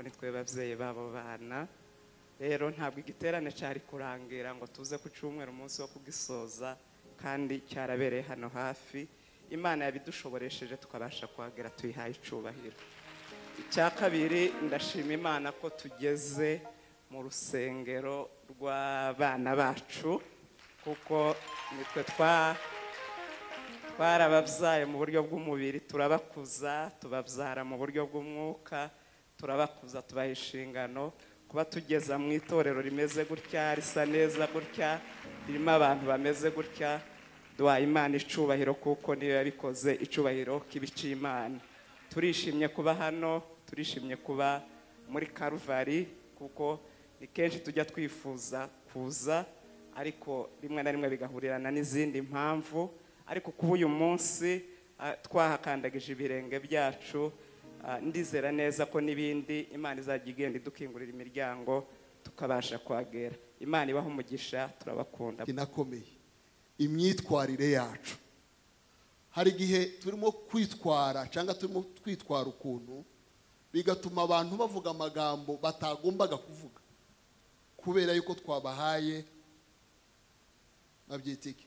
ni twe babyeyi b'abo bana rero ntabwo igiterane cyari kurangira ngo tuze ku cyumweru umunsi wo kugisoza kandi cyarabereye hano hafi imana yabidushoboresheje tukabasha kuhagera tuyihaye icyubahiro icya kabiri ndashima imana ko tugeze mu rusengero rw'abana bacu kuko nitwe twa twarababyaye mu buryo bw'umubiri turabakuza tubabyara mu buryo bw'umwuka turabakuza tubaha inshingano kuba tugeza mu itorero rimeze gutya risa neza gutya ririmo abantu bameze gutya duhaye imana icubahiro kuko niyo yabikoze icubahiro k'ibicimana turishimye kuba hano turishimye kuba muri karuvari kuko ni kenshi tujya twifuza kuza ariko rimwe na rimwe bigahurirana n'izindi mpamvu ariko kuba uyu munsi twahakandagije ibirenge byacu ndizera neza ko n'ibindi imana izajya igenda idukingurira imiryango tukabasha kuhagera imana ibaha umugisha turabakunda inakomeye imyitwarire yacu hari igihe turimo kwitwara cyangwa turimo twitwara ukuntu bigatuma abantu bavuga amagambo batagombaga kuvuga kubera yuko twabahaye babyita iki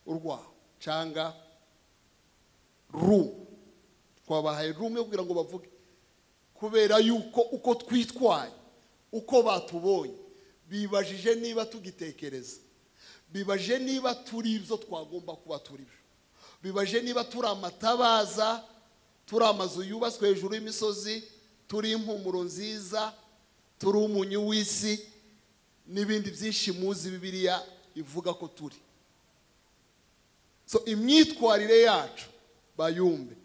urwaho cyangwa rumu twabahaye rumu yo kugira ngo bavuge kubera yuko uko twitwaye uko batubonye bibajije niba tugitekereza bibajije niba turi ibyo twagomba kuba turi byo bibajije niba turi amatabaza turi amazu yubatswe hejuru y'imisozi turi impumuro nziza turi umunyu w'isi n'ibindi byinshi muzi bibiriya ivuga ko turi so imyitwarire yacu bayumve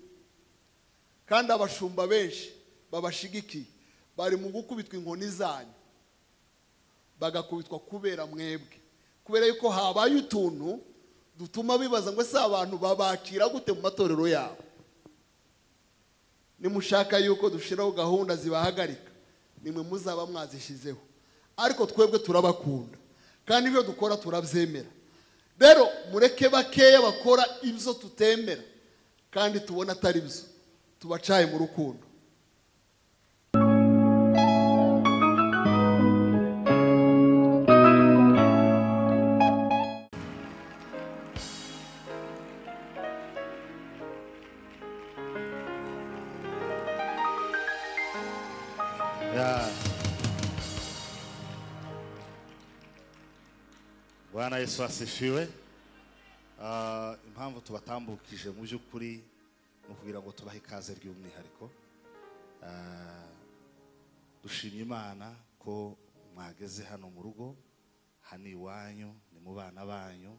kandi abashumba benshi babashigikiye bari mu gukubitwa inkoni zanyu bagakubitwa kubera mwebwe kubera yuko habaye utuntu dutuma bibaza ngo ese abantu babakira gute mu matorero yabo nimushaka yuko dushyiraho gahunda zibahagarika nimwe muzaba mwazishyizeho ariko twebwe turabakunda kandi ibyo dukora turabyemera rero mureke bakeya bakora ibyo tutemera kandi tubona atari byo tubacaye mu rukundo bwana yesu asifiwe Ah, impamvu tubatambukije mu by'ukuri ni ukugira ngo tubahe ikaze ry'umwihariko Ah, dushimye imana ko mwageze hano mu rugo hano iwanyu ni mu bana banyu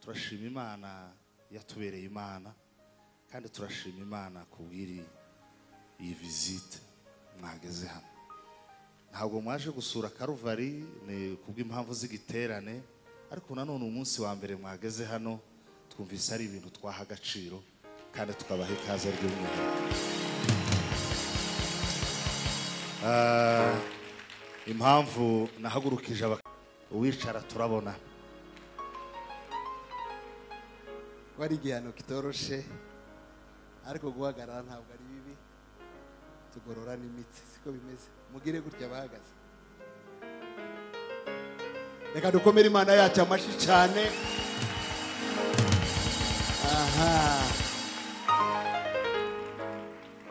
turashima imana yatubereye imana kandi turashima imana ku bw'iri iyi visite mwageze hano ntabwo mwaje gusura karuvari ni kubw'impamvu z'igiterane ariko nanone umunsi wa mbere mwageze hano twumvise ari ibintu twaha agaciro kandi tukabaha ikaze ry'umwihariko Ah, impamvu nahagurukije aba- uwicara turabona wari igihano kitoroshe ariko guhagarara ntabwo ari bibi tugorora n'imitsi siko bimeze mugire gutya bahagaze reka dukomere imana yacu amashyi cyane aha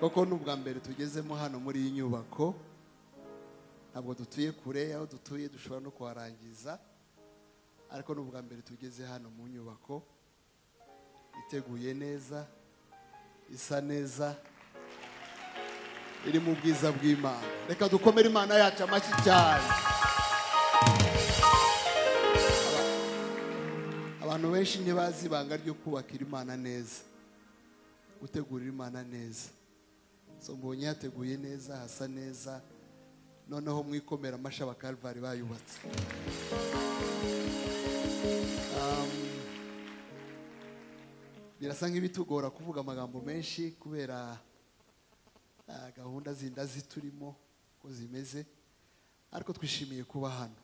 koko ni ubwa mbere tugezemo hano muri iyi nyubako ntabwo dutuye kure aho dutuye dushobora no kuharangiza ariko ni ubwa mbere tugeze hano mu nyubako iteguye neza isa neza iri mu bwiza bw'imana reka dukomere imana yacu amashyi cyane abantu benshi ntibazi ibanga ryo kubakira imana neza gutegurira imana neza so mbonye hateguye neza hasa neza noneho mwikomera amashyi abakarvari bayubatse Um, birasa nk'ibitugora kuvuga amagambo menshi kubera ah, gahunda zinda ziturimo uko zimeze ariko twishimiye kuba hano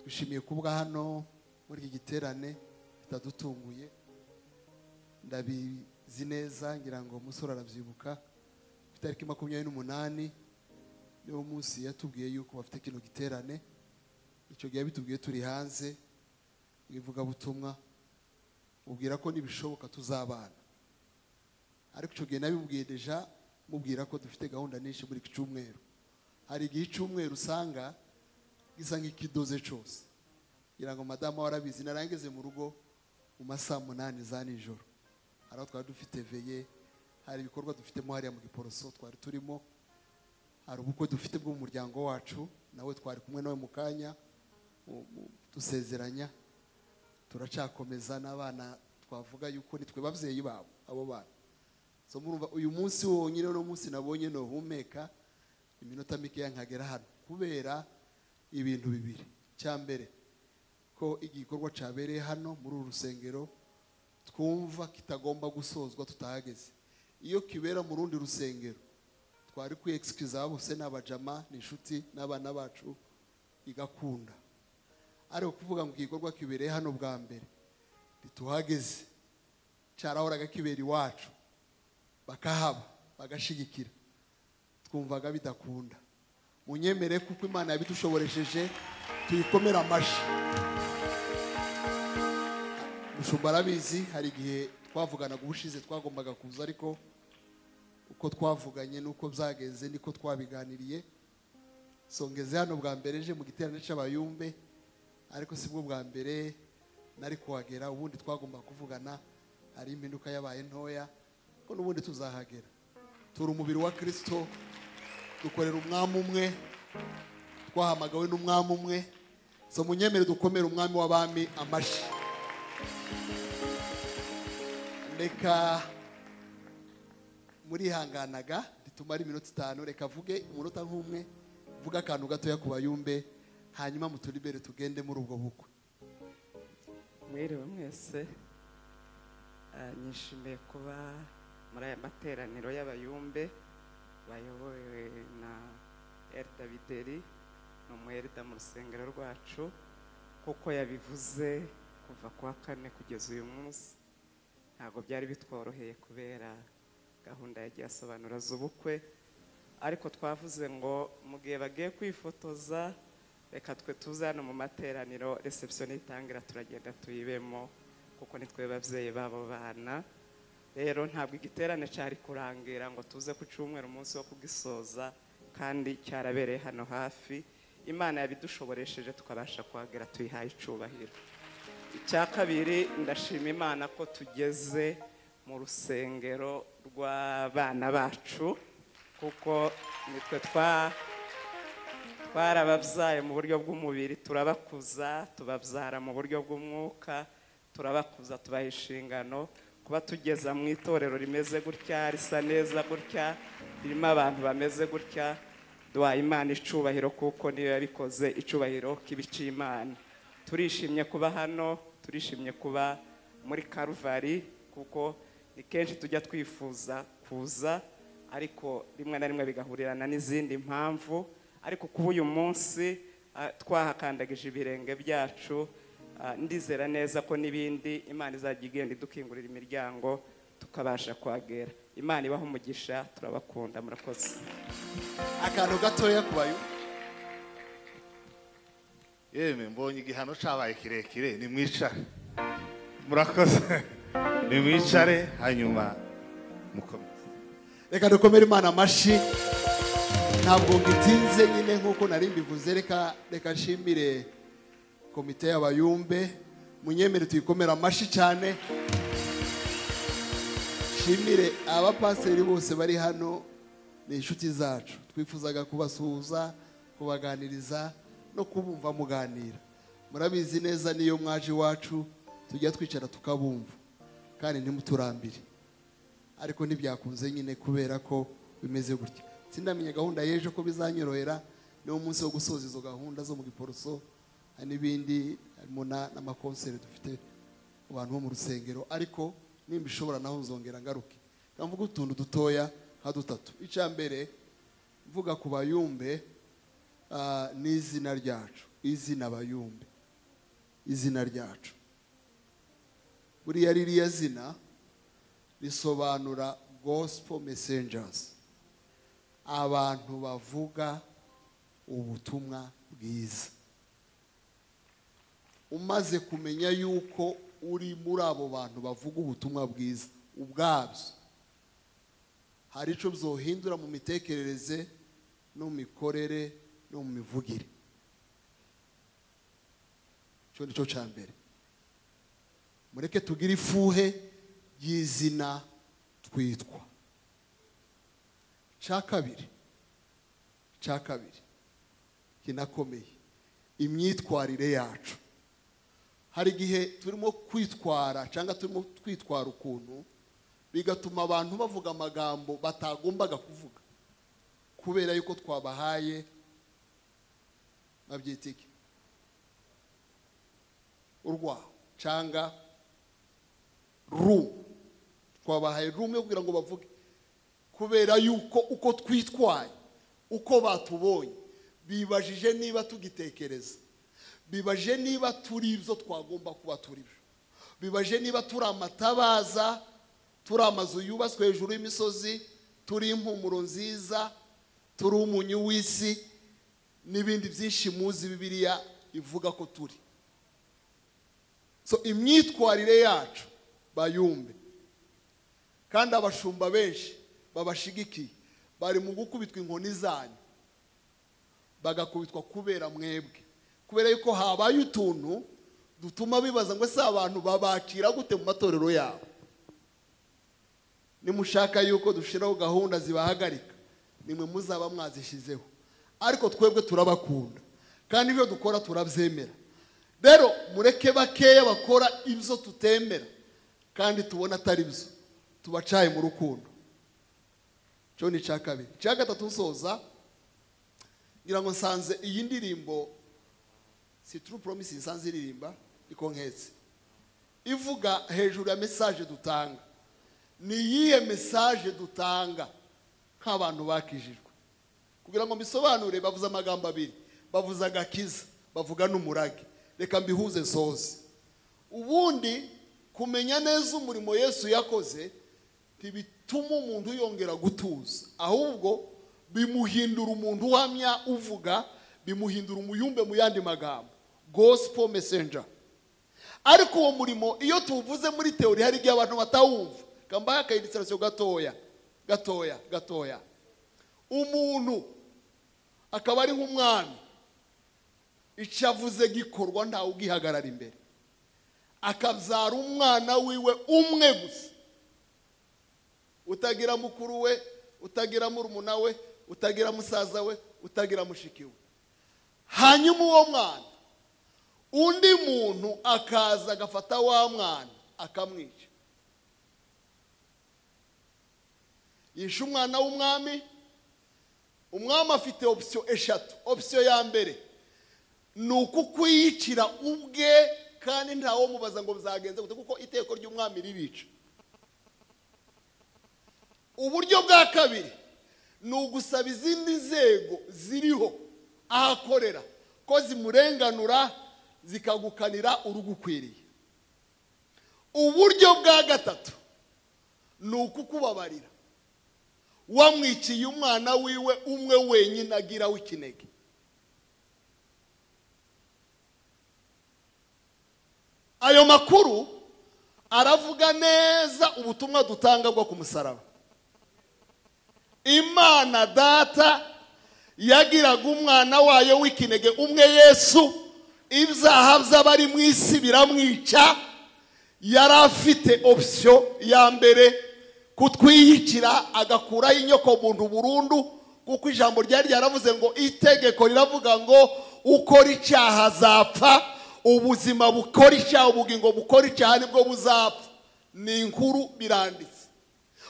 twishimiye kuba hano muri iki giterane bitadutunguye ndabizi neza ngira ngo umusore arabyibuka itariki makumyabiri n'umunani niwo munsi yatubwiye yuko bafite kino giterane icyo gihe bitubwiye turi hanze mu ivugabutumwa mubwira ko nibishoboka tuzabana ariko icyo gihe nabibubwiye deja mubwira ko dufite gahunda nyinshi muri iki cyumweru hari igihe icyumweru usanga gisa nk'ikidoze cyose kugira ngo madamu we arabizi narangeze mu rugo mu masaha umunani za nijoro hari aho twari dufite veye hari ibikorwa dufitemo hariya mu giporoso twari turimo hari ubukwe dufite bwo mu muryango wacu nawe twari kumwe nawe mu kanya mu- mu- dusezeranya turacakomeza n'abana twavuga yuko nitwe babyeyi babo abo bana so murumva uyu munsi wonyine uno munsi nabonye ntuhumeka iminota mikeya nkagera hano kubera ibintu bibiri cya mbere ko igikorwa cyabereye hano muri uru rusengero twumva kitagomba gusozwa tutahageze iyo kibera mu rundi rusengero twari kwiyekikiza bose ni abajama ni inshuti n'abana bacu igakunda ariko kuvuga ngo igikorwa kibereye hano bwa mbere ntituhageze cyarahoraga kibera iwacu bakahaba bagashigikira twumvaga bidakunda munyemere kuko imana yabidushoboresheje tuyikomere amashyi mushumba arabizi hari igihe twavuganaga ubushize twagombaga kuza ariko uko twavuganye n'uko byagenze niko twabiganiriye songeze hano bwa mbere je mu giterane cy'abayumbe ariko sibwo bwa mbere nari kuhagera ubundi twagomba kuvugana hari impinduka yabaye ntoya ko n'ubundi tuzahagera turi umubiri wa kirisito dukorera umwami umwe twahamagawe n'umwami umwe so munyemere dukomere umwami w'abami amashyi reka murihanganaga ritumara iminota itanu reka avuge umunota nk'umwe vuga akantu gatoya ku bayumbe hanyuma muturibere tugende muri ubwo bukwe mwiriwe mwese Ah, nishimiye kuba muri aya materaniro y'abayumbe bayobowe na erida bideri ni umu erida mu rusengero rwacu kuko yabivuze kuva ku wa kane kugeza uyu munsi ntabwo byari bitworoheye kubera gahunda yagiye asobanura z'ubukwe ariko twavuze ngo mu gihe bagiye kwifotoza reka twe tuze hano mu materaniro reception nitangira turagenda tuyibemo kuko nitwe babyeyi b'abo bana rero ntabwo igiterane cyari kurangira ngo tuze ku cyumweru umunsi wo kugisoza kandi cyarabereye hano hafi imana yabidushoboresheje tukabasha kuhagera tuyihaye icyubahiro icya kabiri ndashima imana ko tugeze mu rusengero rw'abana bacu kuko nitwe twa twarababyaye mu buryo bw'umubiri turabakuza tubabyara mu buryo bw'umwuka turabakuza tubaha inshingano kuba tugeza mu itorero rimeze gutya risa neza gutya ririmo abantu bameze gutya duhaye imana icubahiro kuko niyo yabikoze icubahiro k'ibicimana turishimye kuba hano turishimye kuba muri karuvari kuko ni kenshi tujya twifuza kuza ariko rimwe na rimwe bigahurirana n'izindi mpamvu ariko kuba uyu munsi ah, twahakandagije ibirenge byacu ah, ndizera neza ko n'ibindi imana izajya igenda idukingurira imiryango tukabasha kuhagera imana ibaha umugisha turabakunda murakoze akantu gatoya ku bayumbe yemwe mbonye igihano cyabaye kirekire nimwicare murakoze nimwicare hanyuma mukomeze reka dukomere imana amashyi ntabwo ngitinze nyine nk'uko nari mbivuze reka reka nshimire komite y'abayumbe munyemere tuyikomere amashyi cyane nshimire abapasiteri bose bari hano ni inshuti zacu twifuzaga kubasuhuza kubaganiriza no kubumva muganira murabizi neza n'iyo mwaje iwacu tujya twicara tukabumva kandi ntimuturambire ariko ntibyakunze nyine kubera ko bimeze gutya sindamenye gahunda y'ejo ko bizanyorohera niwo munsi wo gusoza izo gahunda zo mu giporoso hari n'ibindi harimo na- n'amakonseri dufite mu bantu bo mu rusengero ariko nimba ishobora naho nzongera ngaruke reka mvuge utuntu dutoya nka dutatu icya mbere mvuga ku bayumbe ah, ni izina ryacu izina bayumbe izina ryacu buriya ririya zina risobanura gospel messengers abantu bavuga ubutumwa bwiza umaze kumenya yuko uri muri abo bantu bavuga ubutumwa bwiza ubwabyo hari icyo byohindura mu mitekerereze no mu mikorere no mu mivugire icyo ni cyo cya mbere mureke tugire ifuhe y'izina twitwa cya kabiri cya kabiri kinakomeye imyitwarire yacu hari igihe turimo kwitwara cyangwa turimo twitwara ukuntu bigatuma abantu bavuga amagambo batagombaga kuvuga kubera yuko twabahaye babyitike urwaho cyangwa ru twabahaye rume kugira ngo bavuge kubera yuko uko twitwaye uko batubonye bibajije niba tugitekereza bibajije niba turi ibyo twagomba kuba turi byo bibajije niba turi amatabaza turi amazu yubatswe hejuru y'imisozi turi impumuro nziza turi umunyu w'isi n'ibindi byinshi muzi bibiriya ivuga ko turi so imyitwarire yacu bayumve kandi abashumba benshi babashigikiye bari mu gukubitwa inkoni zanyu bagakubitwa kubera mwebwe kubera yuko habaye utuntu dutuma bibaza ngo ese abantu babakira gute mu matorero yabo nimushaka yuko dushyiraho gahunda zibahagarika nimwe muzaba mwazishyizeho ariko twebwe turabakunda kandi ibyo dukora turabyemera rero mureke bakeya bakora ibyo tutemera kandi tubona atari byo tubacaye mu rukundo cyo ni icya kabiri icya gatatu nsoza ngira ngo nsanze iyi ndirimbo si turu poromisi nsanze iririmba niko nketse ivuga hejuru ya mesaje dutanga ni iyihe mesaje dutanga nk'abantu bakijijwe kugira ngo mbisobanure bavuze amagambo abiri bavuze agakiza bavuga n'umurage reka mbihuze nsoze ubundi kumenya neza umurimo yesu yakoze ntibituma umuntu yongera gutuza ahubwo bimuhindura umuntu uhamya uvuga bimuhindura umuyumbe mu yandi magambo gospel messenger ariko uwo murimo iyo tuwuvuze muri teori hari igihe abantu batawumva kambaye akayidisirasiyo gatoya gatoya gatoya umuntu akaba ari nk'umwami icyo avuze gikorwa ntawe ugihagarara imbere akabyara umwana wiwe umwe gusa utagira mukuru we utagira murumuna we utagira musaza we utagira mushiki we hanyuma uwo mwana undi muntu akaza agafata wa mwana akamwica yishe umwana w'umwami umwami afite opisiyo eshatu opisiyo ya mbere ni ukukwiyicira ubwe kandi ntawe mubaza ngo bizagenze gute kuko iteko ry'umwami ribica uburyo bwa kabiri ni ugusaba izindi nzego ziriho aho akorera ko zimurenganura zikagukanira urugukwiriye uburyo bwa gatatu ni ukukubabarira wamwiciye umwana wiwe umwe wenyine agira w'ikinege ayo makuru aravuga neza ubutumwa dutanga bwo ku musaraba imana data yagiraga umwana wayo w'ikinege umwe yesu ibyaha by'abari mu isi biramwica yari afite opisiyo ya mbere kutwiyikira agakuraho inyoko muntu burundu kuko ijambo ryari ryaravuze ngo itegeko riravuga ngo ukora icyaha azapfa ubuzima bukora icyaha ubugingo bukora icyaha nibwo buzapfa ni inkuru biranditse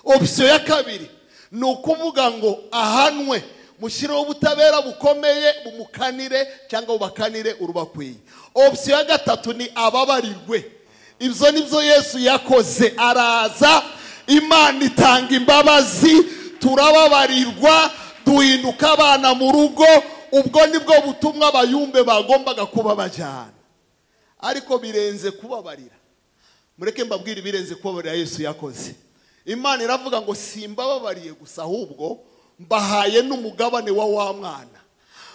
opisiyo ya kabiri ni ukuvuga ngo ahanwe mushyireho ubutabera bukomeye bumukanire cyangwa bubakanire urubakwiye opisiyo ya gatatu ni ababarirwe ibyo nibyo yesu yakoze araza imana itanga imbabazi turababarirwa duhinduka abana mu rugo ubwo nibwo butumwa bayumbe bagombaga kuba bajyana ariko birenze kubabarira mureke mbabwire ibirenze kubabarira yesu yakoze imana iravuga ngo simbababariye gusa ahubwo mbahaye n'umugabane wa wa mwana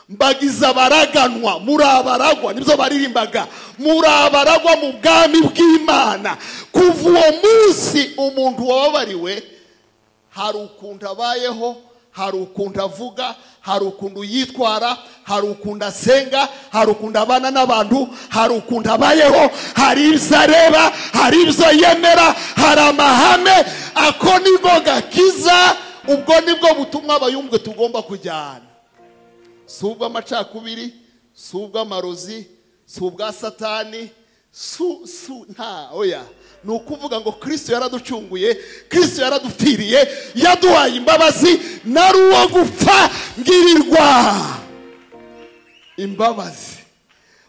mbagize abaraganwa muri abaragwa nibyo baririmbaga muri abaragwa mu bwami bw'imana kuva uwo munsi umuntu wababariwe hari ukuntu abayeho hari ukuntu avuga hari ukuntu yitwara hari ukuntu asenga hari ukuntu abana n'abantu hari ukuntu abayeho hari ibyo areba hari ibyo yemera hari amahame ako nibwo gakiza ubwo nibwo butumwa abayumbwe tugomba kujyana si ubw'amacakubiri si ubw'amarozi si ubwa satani su su nta oya ni ukuvuga ngo kirisito yaraducunguye kirisito yaradupfiriye yaduhaye imbabazi nari uwo gupfa ngirirwa imbabazi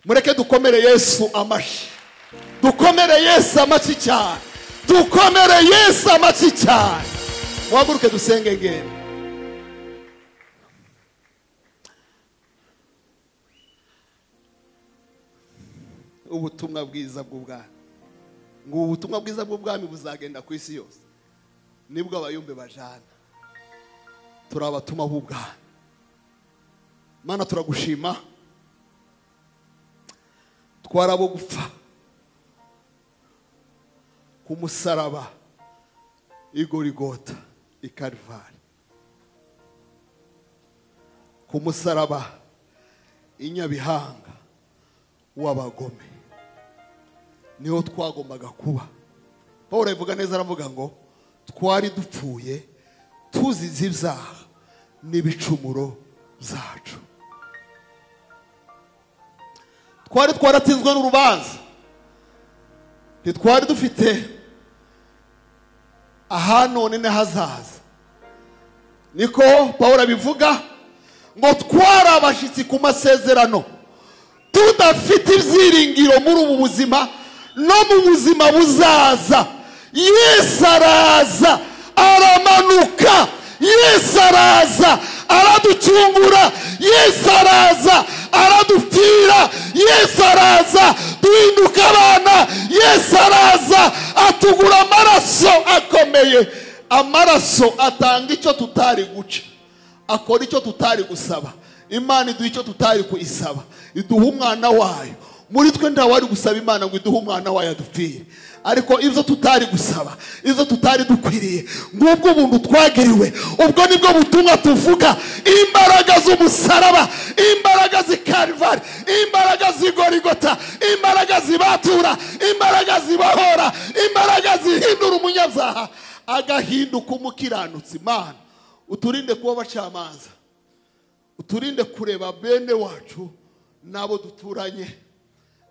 mureke dukomere yesu amashyi dukomere yesu amashyi cyane dukomere yesu amashyi cyane waguruke dusenge ngende ubutumwa bwiza bw'ubwami ngo ubu butumwa bwiza bw'ubwami buzagenda ku isi yose nibwo abayumbe bajana turabatuma b'ubwami mana turagushima twarabo gupfa ku musaraba igorigota ikarivari ku musaraba inyabihanga w'abagome niho twagombaga kuba paul abivuga neza aravuga ngo twari dupfuye tuzize ibyaha n'ibicumuro byacu twari twaratsinzwe n'urubanza ntitwari dufite aha none n'ahazaza niko paul abivuga ngo twari abashyitsi ku masezerano tudafite ibyiringiro muri ubu buzima no mu buzima buzaza yesu araza aramanuka yesu araza araducungura yesu araza aradupfira yesu araza duhinduka abana yesu araza atugura amaraso akomeye amaraso atanga icyo tutari guca akora icyo tutari gusaba imana iduha icyo tutari kuyisaba iduha umwana wayo muri twe nta wari gusaba imana ngo iduhe umwana wayo adupfire ariko ibyo tutari gusaba ibyo tutari dukwiriye ngubwo ubuntu twagiriwe ubwo nibwo butumwa tuvuga imbaraga z'umusaraba imbaraga z'ikarivari imbaraga z'igorigota imbaraga zibatura imbaraga zibahora imbaraga zihindura umunyabyaha agahinduka umukiranutsi imana uturinde kuba abacamanza uturinde kureba bene wacu n'abo duturanye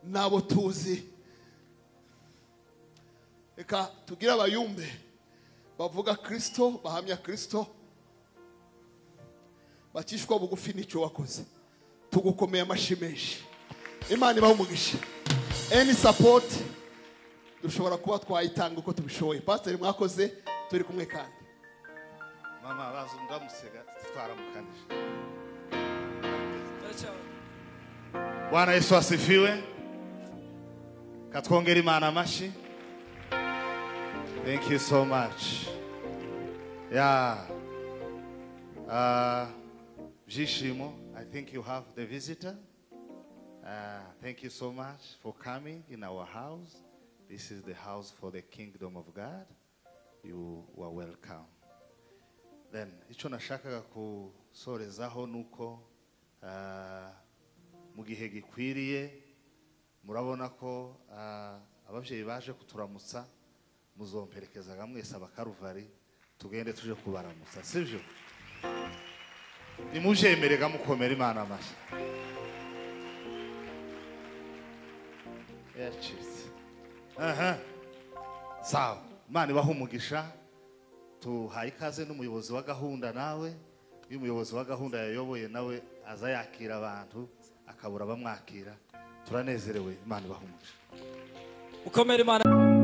n'abo tuzi reka tugire abayumbe bavuga kirisito bahamya kirisito bakishwa bugufi n'icyo wakoze tugukomeye amashyi menshi imana ibaha umugisha eni sapoti dushobora kuba twayitanga uko tubishoboye pasiteri mwakoze turi kumwe kandi mama baza ndamusega twaramukanije bwana yesu asifiwe katwongera imana amashyi thank you so much yeah uh, byishimo i think you have the visitor uh, thank you so much for coming in our house this is the house for the kingdom of god you are welcome then icyo nashakaga gusorezaho ni uko ah, mu gihe gikwiriye murabona ko ah, ababyeyi baje kuturamutsa muzomperekezaga mwese abakaruvari tugende tuje kubaramutsa sibyo nimubyemerega mukomera imana amashyi yacitse aha sawa imana ibaha umugisha tuhaye ikaze n'umuyobozi wa gahunda nawe iyo umuyobozi wa gahunda yayoboye nawe aza yakira abantu akabura abamwakira turanezerewe imana ibahumuje ukomere imana